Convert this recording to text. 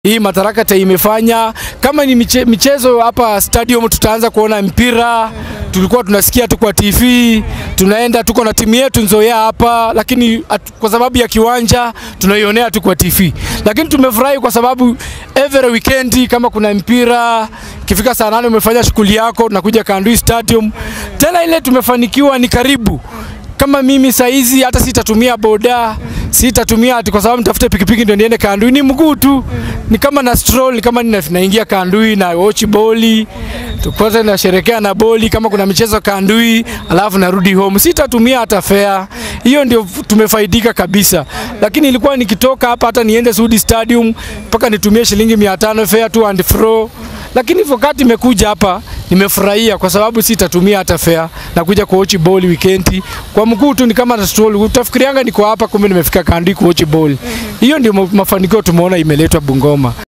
hii Madaraka imefanya kama ni miche, michezo hapa stadium, tutaanza kuona mpira. Tulikuwa tunasikia tu kwa TV, tunaenda tuko na timu yetu Nzoia hapa, lakini at, kwa sababu ya kiwanja tunaionea tu kwa TV, lakini tumefurahi kwa sababu every weekend kama kuna mpira ikifika saa nane umefanya shughuli yako, tunakuja Kandui Stadium. Tena ile tumefanikiwa ni karibu kama mimi saizi hata sitatumia boda, sitatumia ati kwa sababu nitafute pikipiki ndio niende Kandui, ni mguu tu, ni kama na stroll, ni kama nina- naingia Kandui na watch boli tukote nasherekea na boli, kama kuna michezo Kandui, alafu narudi home, sitatumia hata fare. Hiyo ndio tumefaidika kabisa, lakini ilikuwa nikitoka hapa hata niende Sudi Stadium mpaka nitumie shilingi 500 fare to and fro lakini wakati imekuja hapa nimefurahia kwa sababu sitatumia hata fare na kuja kuochi ball weekend kwa mguu tu, ni kama na stroll. Utafikirianga niko hapa, kumbe nimefika Kandui kuochi ball. Hiyo ndio ma- mafanikio tumeona imeletwa Bungoma.